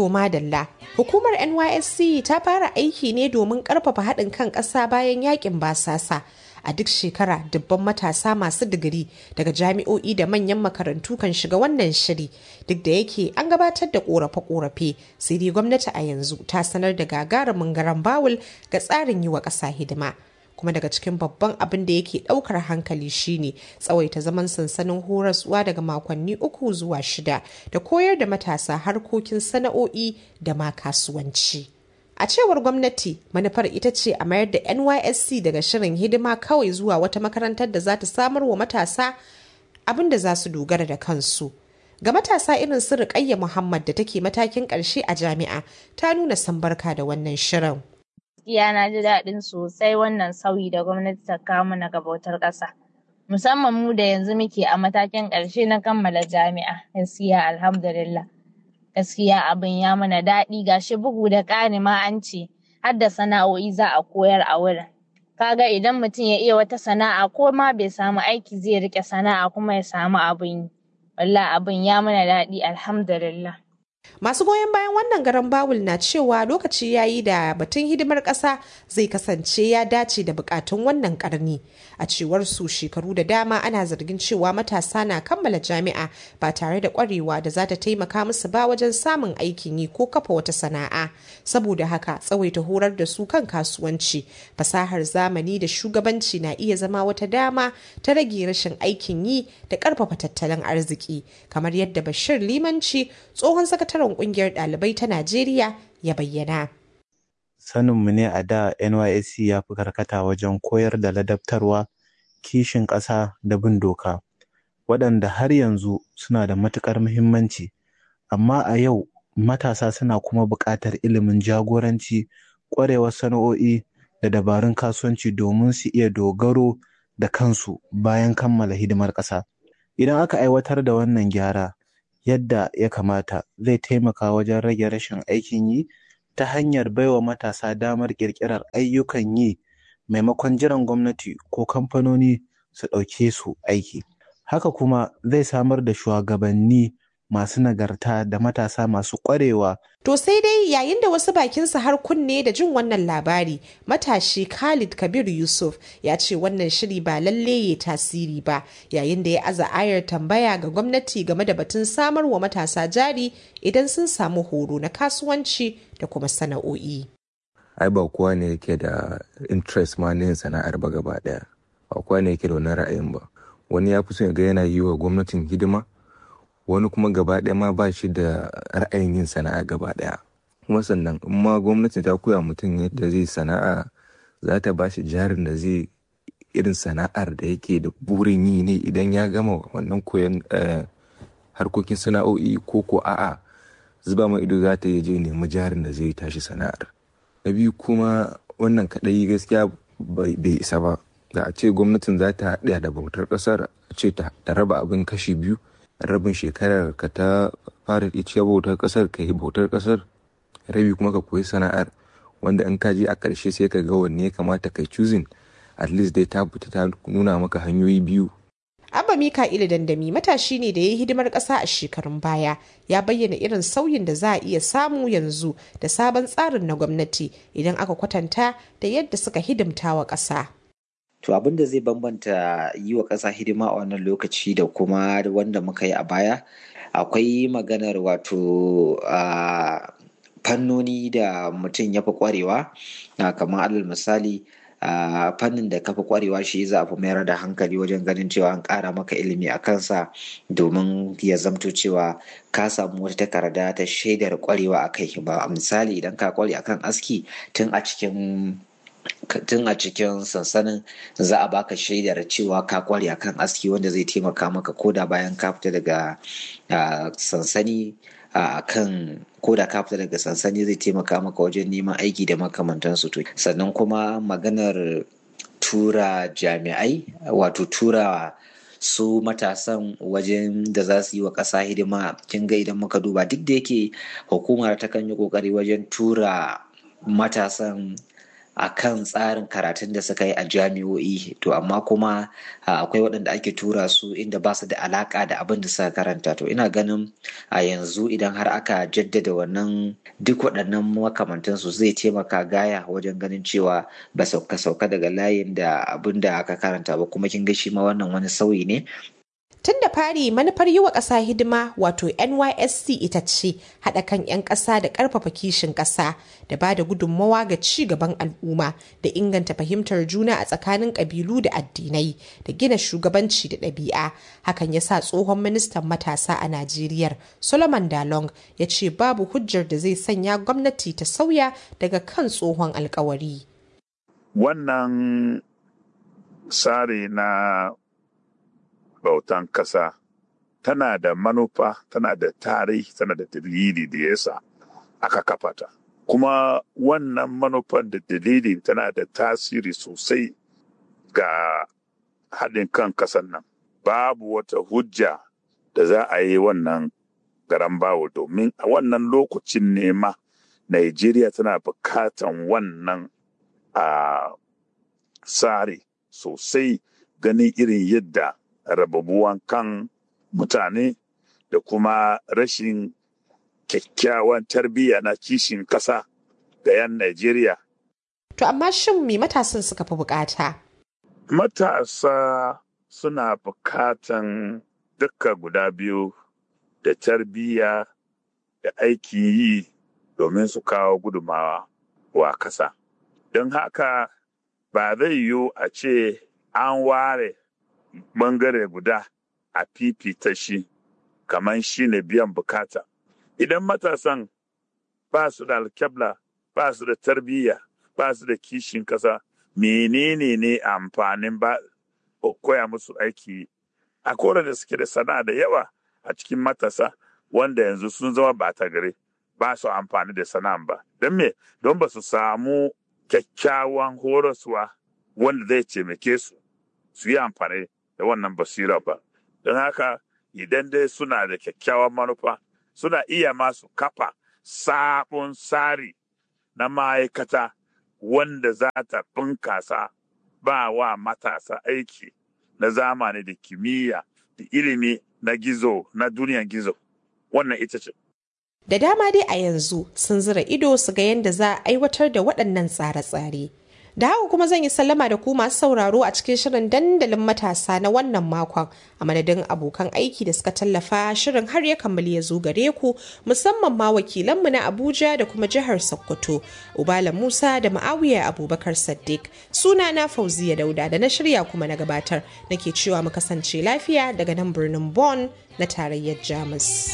To madalla, hukumar NYSC ta fara aiki ne domin karfafa haɗin kan ƙasa bayan yakin basasa. A duk shekara dubban matasa masu digiri daga jami'o'i da manyan makarantu kan shiga wannan shiri duk da yake an gabatar da ƙorafe-ƙorafe sai dai gwamnati a yanzu ta sanar da gagarumin garan bawul ga tsarin yi wa ƙasa hidima. kuma daga cikin babban abin da yake daukar hankali shine tsawaita zaman sansanin horaswa daga makonni uku zuwa shida da koyar da matasa harkokin sana'o'i da ma kasuwanci. A cewar gwamnati manufar ita ce a mayar da NYSC daga shirin hidima kawai zuwa wata makarantar da za ta samar wa matasa abin da za su dogara da kansu. Ga matasa irin su Rukayya Muhammad da take matakin ƙarshe a jami'a ta nuna sambarka da wannan shirin. gaskiya na ji daɗin sosai wannan sauyi da gwamnati ta kawo mana ga bautar ƙasa. Musamman mu da yanzu muke a matakin ƙarshe na kammala jami'a. Gaskiya alhamdulillah. Gaskiya abin ya mana daɗi gashi bugu da ƙari ma an ce har da sana'o'i za a koyar a wurin. Kaga idan mutum ya iya wata sana'a ko ma bai samu aiki zai riƙe sana'a kuma ya samu abin yi. Wallah abin ya mana daɗi alhamdulillah. Masu goyon bayan wannan garan bawul na cewa lokaci ya yi da batun hidimar ƙasa zai kasance ya dace da bukatun wannan karni. A cewar su shekaru da dama ana zargin cewa matasa na kammala jami'a ba tare da ƙwarewa da za ta taimaka musu ba wajen samun aikin yi ko kafa wata sana'a. Saboda haka tsawaita horar da su kan kasuwanci, fasahar zamani da shugabanci na iya zama wata dama ta rage rashin aikin yi da ƙarfafa tattalin arziki. Kamar yadda Bashir Limanci tsohon sakataren sakataren kungiyar ɗalibai ta Najeriya ya bayyana. Saninmu ne a da NYSC ya fi karkata wajen koyar da ladabtarwa, kishin ƙasa da bin doka, waɗanda har yanzu suna da matuƙar muhimmanci, amma a yau matasa suna kuma buƙatar ilimin jagoranci, ƙwarewar sana'o'i da dabarun kasuwanci domin su iya dogaro da kansu bayan kammala hidimar ƙasa. Idan aka aiwatar da wannan gyara, yadda ya kamata zai taimaka wajen rage rashin aikin yi ta hanyar baiwa matasa damar ƙirƙirar ayyukan yi maimakon jiran gwamnati ko kamfanoni su ɗauke su aiki. Haka kuma zai samar da shugabanni masu nagarta da matasa masu ƙwarewa. To sai dai yayin da wasu bakinsa har kunne da jin wannan labari, matashi Khalid Kabir Yusuf ya ce wannan shiri ba lalle ya tasiri ba, yayin da ya aza ayar tambaya ga gwamnati game da batun samar wa matasa jari idan sun samu horo na kasuwanci da kuma sana'o'i. Ai ba kowa ne yake da interest ma na yin sana'ar ba gaba ɗaya, ba kowa ne yake da wani ra'ayin ba. Wani ya fi son ya ga yana yi wa gwamnatin hidima, wani kuma gaba ɗaya ma ba shi da ra'ayin yin sana'a gaba ɗaya kuma sannan in ma gwamnati ta koya mutum yadda zai sana'a za ta ba shi jarin da zai irin sana'ar da yake da burin yi ne idan ya gama wannan koyon harkokin sana'o'i ko ko a'a zuba ma ido za ta yi je nemi jarin da zai tashi sana'ar na biyu kuma wannan kaɗai gaskiya bai isa ba da a ce gwamnatin za ta haɗa da bautar ƙasar a ce ta raba abin kashi biyu rabin shekarar ka ta fara ita bautar kasar ka yi bautar kasar rabi kuma ka koyi sana'ar wanda in ka je a ƙarshe sai ka ga wanne ya kamata kai choosing at least dai ta fita ta nuna maka hanyoyi biyu Abba Mika'ilu Dandami matashi ne da ya yi hidimar ƙasa a shekarun baya ya bayyana irin sauyin da za a iya samu yanzu da sabon tsarin na gwamnati idan aka kwatanta da yadda suka hidimta wa ƙasa. To abin da zai bambanta yi wa ƙasa hidima a wannan lokaci da kuma wanda muka yi a baya akwai maganar wato a fannoni da mutum ya fi ƙwarewa kamar alal misali a fannin da ka fi ƙwarewa shi za a fi mayar da hankali wajen ganin cewa an ƙara maka ilimi a kansa domin ya zamto cewa ka samu wata takarda ta shaidar ƙwarewa a kai ba misali idan ka ƙware akan aski tun a cikin tun a cikin sansanin za a baka shaidar cewa ka kware akan aski wanda zai taimaka maka koda bayan ka fita daga sansani a kan koda ka fita daga sansani zai taimaka maka wajen neman aiki da makamantansu to sannan kuma maganar tura jami'ai wato tura su matasan wajen da za su yi wa ƙasa hidima kin ga idan muka duba duk da yake hukumar ta kan yi ƙoƙari wajen tura matasan a kan tsarin karatun da suka yi a jami'o'i to amma kuma akwai waɗanda ake tura su inda ba su da alaƙa da abin da suka karanta to ina ganin a yanzu idan har aka jaddada wannan duk waɗannan makamantansu zai taimaka gaya wajen ganin cewa ba sauka sauka daga layin da abin da aka karanta ba kuma kin ga shi ma wannan wani sauyi ne Tun da fari manufar yi wa ƙasa hidima wato NYSC ita ce haɗa kan 'yan ƙasa da ƙarfafa kishin ƙasa da ba da gudunmawa ga ci gaban al'umma da inganta fahimtar juna a tsakanin ƙabilu da addinai da gina shugabanci da ɗabi'a. Hakan ya sa tsohon ministan matasa a Najeriya Solomon Dalong ya ce babu hujjar da zai sanya gwamnati ta sauya daga kan tsohon alkawari. Wannan tsari na bautan kasa tana da manufa tana da tarihi tana da dalili da yasa aka kafa ta kuma wannan manufan da dalili tana da tasiri sosai ga haɗin kan kasan nan babu wata hujja da za a yi wannan garan bawo domin a wannan lokacin ne ma Najeriya tana bukatan wannan a tsari sosai ganin irin yadda rababuwan kan mutane da kuma rashin kyakkyawan tarbiyya na kishin ƙasa ga 'yan Najeriya. To amma shin me matasan suka fi bukata? Matasa suna bukatan duka guda biyu da tarbiyya da aikin yi domin su kawo gudumawa wa ƙasa. Don haka ba zai yiwu a ce an ware bangare guda a fifita shi kamar shi ne biyan bukata. Idan matasan ba su da alkyabla, ba su da tarbiyya, ba su da kishin kasa, menene ne amfanin ba koya musu aiki a kora da suke da sana'a da yawa a cikin matasa wanda yanzu sun zama ba ta gare ba su amfani da sana'an ba. Don me? Don ba su samu kyakkyawan horaswa wanda zai taimake su su yi amfani da wannan basira ba don haka idan dai suna da kyakkyawan manufa suna iya masu kafa sabon tsari na ma'aikata wanda za ta bunkasa ba wa matasa aiki na zamani da kimiyya da ilimi na gizo na duniyan gizo wannan ita ce Da dama dai a yanzu sun zira ido su ga yadda za a aiwatar da waɗannan tsare-tsare. Da haka kuma zan yi sallama da ku masu sauraro a cikin shirin dandalin matasa na wannan makon a madadin abokan aiki da suka tallafa shirin har ya kammali ya zo gare ku musamman ma wakilanmu na Abuja da kuma jihar Sokoto, Ubala Musa da Ma'awiya Abubakar Saddiq. Suna na Fauziya Dauda da na shirya kuma na gabatar nake cewa mu kasance lafiya daga nan birnin Bonn na tarayyar Jamus.